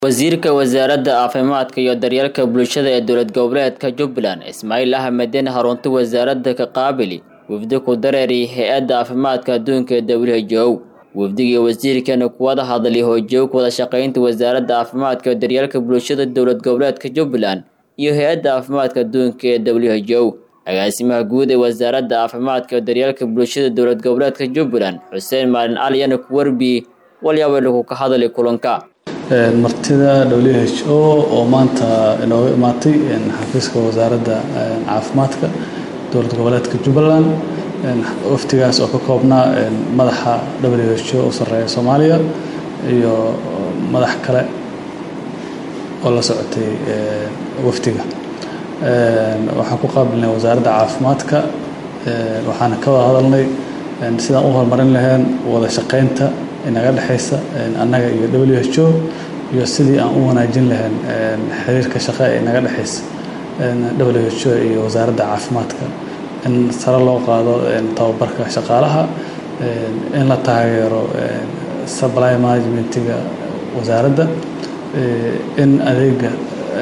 Wasiirka Wasaaradda Caafimaadka iyo Daryeelka Bulshada ee Dowlad Goboleedka Jubbaland Ismaaciil Axmed Harunta wasaaradda ka qaabili wafdi ku dareeray Hay'adda Caafimaadka Adduunka ee WHO wafdigii wasiirkana ku wada hadlay hoojoog wada shaqaynta wasaaradda caafimaadka iyo daryeelka bulshada dowlad goboleedka Jubbaland iyo Hay'adda Caafimaadka Adduunka ee WHO agaasimaha guud ee wasaaradda caafimaadka iyo daryeelka bulshada dowlad goboleedka Jubbaland Xuseen Maalin Cali ayaa ku warbiyay walyaabo lagu ka hadlay kulanka martida WHO oo maanta inooga imaatay xafiiska wasaaradda caafimaadka dowlad goboleedka Jubbaland waftigaas oo ka koobnaa madaxa WHO u sareeya Soomaaliya iyo madax kale oo la socotay waftiga waxaan ku qaabilnay wasaaradda caafimaadka waxaana ka wada hadalnay sidaan u horumarin lahayn wada shaqaynta inaga dhexaysa annaga iyo WHO iyo sidii aan u wanaajin lahayn xiriirka shaqo ee inaga dhexaysa WHO iyo wasaaradda caafimaadka in sare loo qaado tababarka shaqaalaha in la taageero supply managementiga wasaaradda in adeega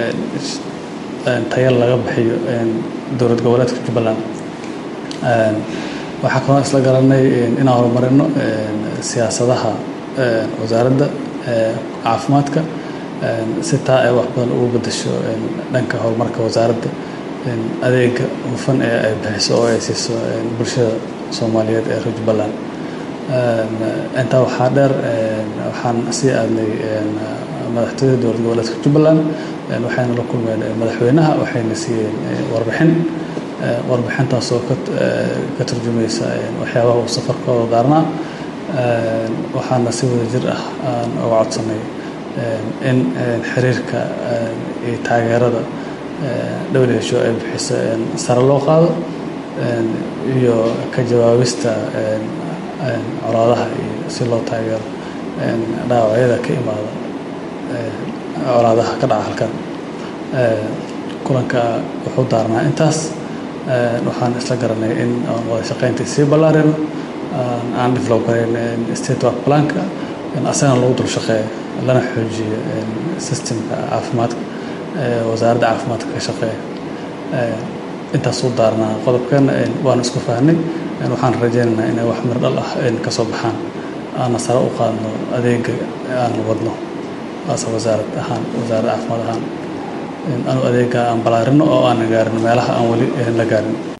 tayo laga bixiyo dowlad goboleedka Jubbaland waxaa kaloo isla garanay inaan horumarino siyaasadaha wasaaradda caafimaadka si taa ay wax badan ugu beddesho dhanka horumarka wasaaradda adeega hufan ee ay bixiso oo ay siiso bulshada Soomaaliyeed ee reer Jubbaland intaa waxaa dheer waxaan sii aadnay madaxtooyada dowlad goboleedka Jubbaland waxayna la kulmeen madaxweynaha waxayna siiyeen warbixin warbixintaas oo ka turjumaysa waxyaabaha uu safarkooda daarnaa waxaana si wada jir ah aan uga codsanay in xiriirka iyo taageerada WHO ay bixiso sare loo qaado iyo ka jawaabista colaadaha iyo si loo taageero dhaawacyada ka imaada colaadaha ka dhaca halkan kulanka wuxuu daarnaa intaas waxaan isla garanay in aan wada shaqaynta sii ballaarino aan develop gareyn state work planka asagana lagu dul shaqeeyo lana xoojiyo systemka caafimaadka wasaaradda caafimaadka ka shaqeeya intaas u daarnaa qodobkan waanu isku fahnay waxaan rajaynaynaa inay wax mir dhal ah ka soo baxaan aana sare u qaadno adeega aan wadno asa wasaarad ahaan wasaaradda caafimaad ahaan anu adeega aan ballaarino oo aan gaarin meelaha aan weli la gaarin